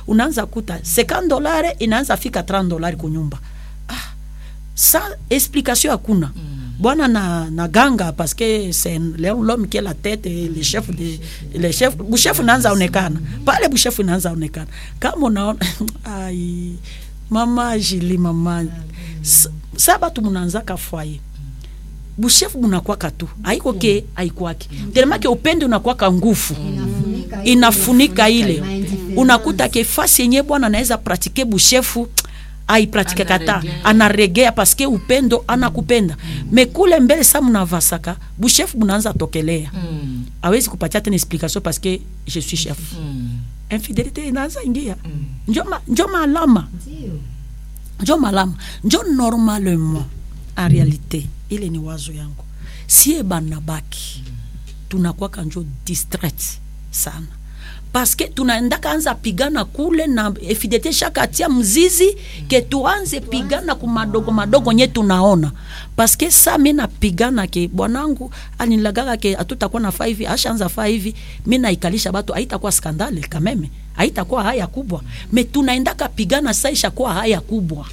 unaanza kuta 50 dolari inaanza fika 30 dolari kunyumba ah, sa explication hakuna bwana na, na ganga parce que c'est l'homme qui est la tête et le chef de le chef bushefu naanza onekana pale bushefu naanza onekana kama unaona ai mama jili mama sa, sa batu munaanzaka fwaye bushefu bunakwaka tu haiko ke haikwake telemake upende unakwaka nguvu Inafunika ile, inafunika ile Indifference. unakuta ke fasi yenye bwana anaweza pratike bushefu aipratike kata Anaregea. anaregea paske upendo anakupenda me kule mbele sa mnavasaka bushefu bunaanza tokelea Mm. awezi kupatia tena explication paske je suis chef Mm. infidelité inaanza ingia njo ma- njo malama Ndio. njo malama njo normalement en réalité ile ni wazo yangu sie banabaki tunakwaka njo distrait sana paske tunaendaka anza pigana kule na efidelite shaka atia mzizi ke tuanze pigana ku madogo madogo nye tunaona paske sa mi napigana ke bwanangu alinilagaka ke atutakuwa na faa hivi ashaanza faa hivi mi naikalisha batu haitakuwa skandale kameme haitakuwa haya kubwa me tunaendaka pigana sa ishakuwa haya kubwa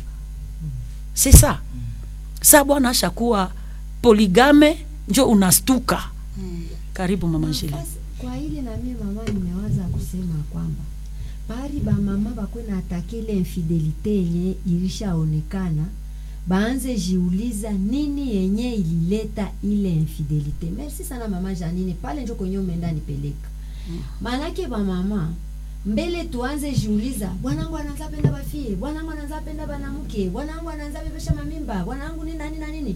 c'est ça sa bwana ashakuwa poligame njo unastuka karibu mama Angela. Basi, kwa ile na mie mama nimewaza kusema kwamba pari bamama bakwe na atake ile infidelite yenye ilishaonekana baanze jiuliza nini yenye ilileta ile infidelite merci sana mama janine pale njo kwenye umeenda nipeleka maanake bamama mbele tuanze jiuliza bwanangu anaanza penda bafie bwanangu anaanza penda banamuke bwanangu anaanza bebesha mamimba bwanangu nini na nini na nini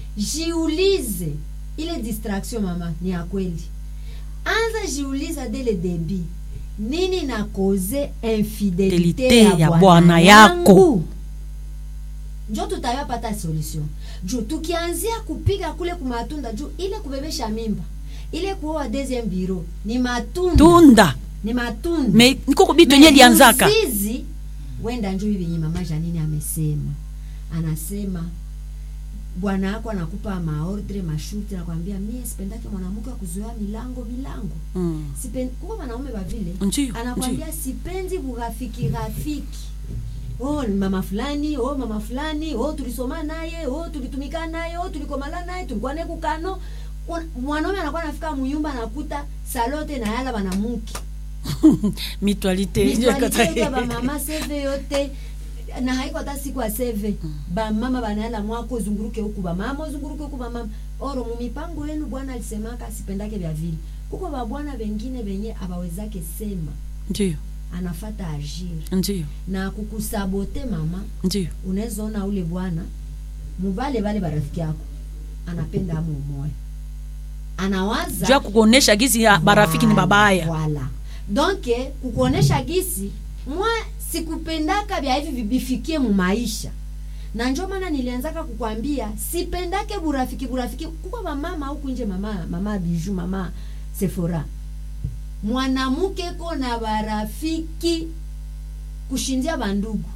jiulize ile distraction mama ni ya kweli anza jiuliza dele debi nini na koze infidelite Fidelite ya, ya bwana bwana yangu yako. njo tutayapata solution juu tukianzia kupiga kule kumatunda juu ile kubebesha mimba ile kuoa deuxième bureau ni matunda tunda ni matunda me nikoko bitu yenye lianzaka Mzizi, wenda njo hivi yenye mama Janine amesema anasema bwana yako anakupa maordre mashuti nakwambia mie sipendake mwanamke wa kuzoea milango milango Mm. Sipen- kuko wanaume vavile Ndiyo, anakwambia sipendi burafiki rafiki oh ni mama fulani oh mama fulani oh tulisoma naye oh tulitumika naye oh tulikomala naye tulikuwa naye kukano Kwa- mwanaume anakuwa anafika munyumba anakuta salote na yala banamuki mutualité Nitwalitega bamama seve yote na haiko hata siku ya seve bamama banayala mwako zunguruke huku bamama zunguruke huku bamama oro mumipango yenu bwana alisemaka sipendake vya vile kuko babwana vengine venye abawezake sema ndio anafata agir ndio na kukusabote mama ndio unaweza ona ule bwana mubale bale barafiki yako anapenda amu umoya anawaza jua kukuonesha gizi ya barafiki ni babaya Voilà. Donc eh, kukuonesha gisi mwa sikupendaka vya hivi vibifikie mu maisha na njo maana nilianzaka kukwambia sipendake burafiki burafiki kuko mamama huku nje mama mama biju mama Sephora mwanamke ko na barafiki kushindia bandugu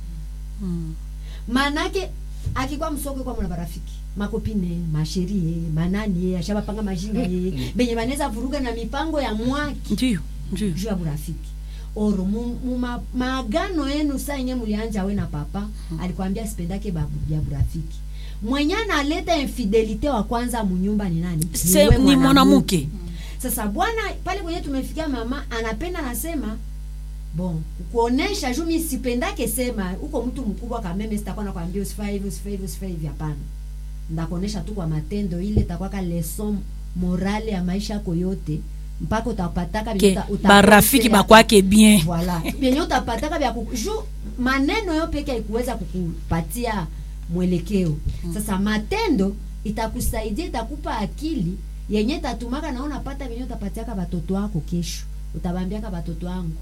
Mm. manake akikuwa msoko kwa mna barafiki makopine masherie manani ashabapanga majina ye benye banaweza vuruga na mipango ya mwaki ndio ndio juu ya burafiki oro mu- mu ma- maagano yenu saa yenye mulianja we na papa alikwambia sipendake babu ya burafiki mwenye analeta infidelite wa kwanza munyumba ni nani Se- we ni mwanamke sasa bwana pale kwenye tumefikia mama anapenda anasema bon kuonesha juu mi sipendake sema huko mtu mkubwa kameme sitakuwa nakwambia usifanye hivi usifanye hivi usifanye hivi hapana ndakuonesha tu kwa matendo ile itakwaka leson morale ya maisha yako yote mpaka utapataka ke vyenye uta- uta- barafiki bakwake bien voilà vyenye utapataka vya kuku- juu maneno yo peke haikuweza kukupatia mwelekeo sasa matendo itakusaidia itakupa akili yenye tatumaka na unapata venye utapatiaka batoto wako kesho utabambiaka batoto wangu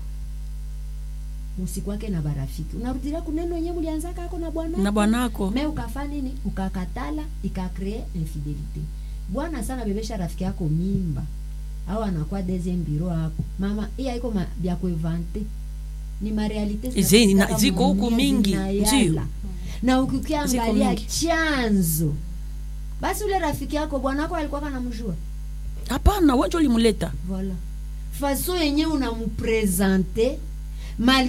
musikwake na barafiki unarudilia kuneno yenye mulianzaka ako na bwana na bwanako me ukafa nini ukakatala ikakree infidelite bwana sana bebesha rafiki yako mimba au anakuwa deuxième bureau hapo mama hii haiko ma- vya kuevante ni marealite Zi- zinapitikaka na- ziko huku mudunia, mingi, zinayala. ndio. na ukikiangalia mingi. chanzo basi ule rafiki yako bwanako alikuwa kanamjua hapana wenjo ulimuleta voilà faso yenye unampresente mal